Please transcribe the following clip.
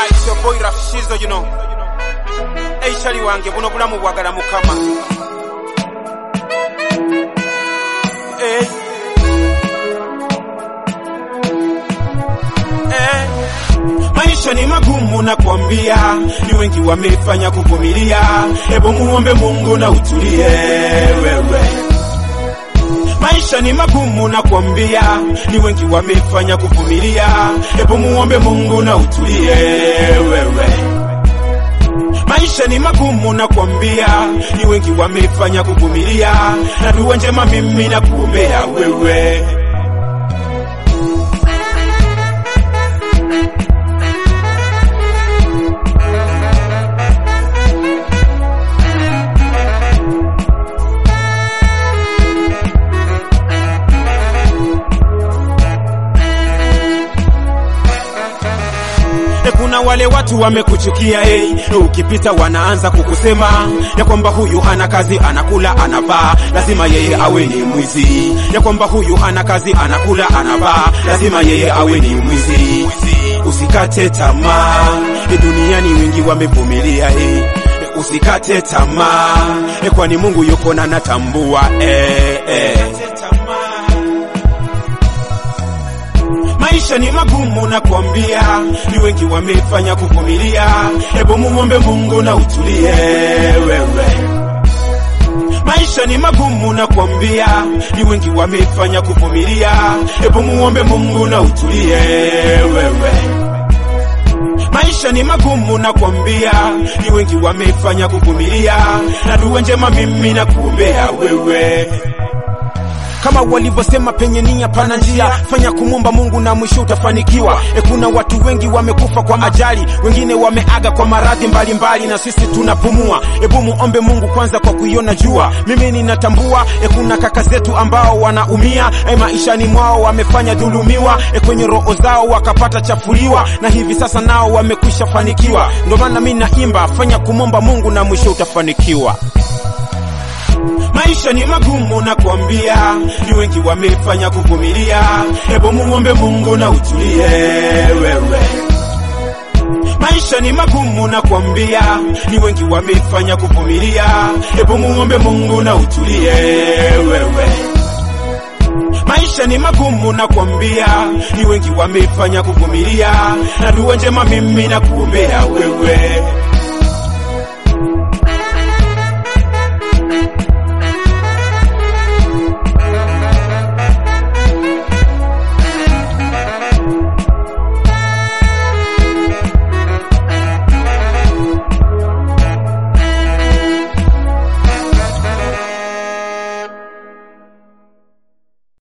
Yeah, it's your boy Raf Shizo, you know. Hey, shali wange, buno bulamu bwagala mukama. Hey. Eh. Maisha ni magumu na kuambia, ni wengi wamefanya kuvumilia. Hebu muombe Mungu na utulie wewe. Maisha ni magumu na kuambia, ni wengi wamefanya kuvumilia. Hebu muombe Mungu na utulie wewe. Maisha ni magumu na kuambia, ni wengi wamefanya kuvumilia. Na dua njema mimi na kuombea wewe. E, kuna wale watu wamekuchukia hey. Ukipita wanaanza kukusema ya kwamba huyu hana kazi, anakula anavaa, lazima yeye awe ni mwizi. Ya kwamba huyu hana kazi, anakula anavaa, lazima yeye awe ni mwizi. Usikate tamaa, e, duniani wengi wamevumilia hey. Usikate tamaa, e, kwani Mungu yuko na natambua eh, eh. Maisha ni magumu na kuambia, ni wengi wamefanya kuvumilia. Hebu muombe Mungu na utulie wewe. Maisha ni magumu na kuambia, ni wengi wamefanya kuvumilia. Hebu muombe Mungu na utulie wewe. Maisha ni magumu na kuambia, ni wengi wamefanya kuvumilia. Na dua njema mimi na kuombea wewe kama walivyosema penye nia pana njia, fanya kumwomba Mungu na mwisho utafanikiwa. E, kuna watu wengi wamekufa kwa ajali, wengine wameaga kwa maradhi mbalimbali, na sisi tunapumua. Hebu muombe Mungu kwanza kwa kuiona jua. Mimi ninatambua e, kuna kaka zetu ambao wanaumia e, maishani mwao wamefanya dhulumiwa e, kwenye roho zao wakapata chafuliwa, na hivi sasa nao wamekwisha fanikiwa. Ndio maana mimi naimba, fanya kumwomba Mungu na mwisho utafanikiwa. Maisha ni magumu na kuambia, ni wengi wamefanya kuvumilia. Hebu muombe Mungu na utulie wewe. Maisha ni magumu na kuambia, ni wengi wamefanya kuvumilia. Hebu muombe Mungu na utulie wewe. Maisha ni magumu na kuambia, ni wengi wamefanya kuvumilia. Na dua njema mimi na kuombea wewe.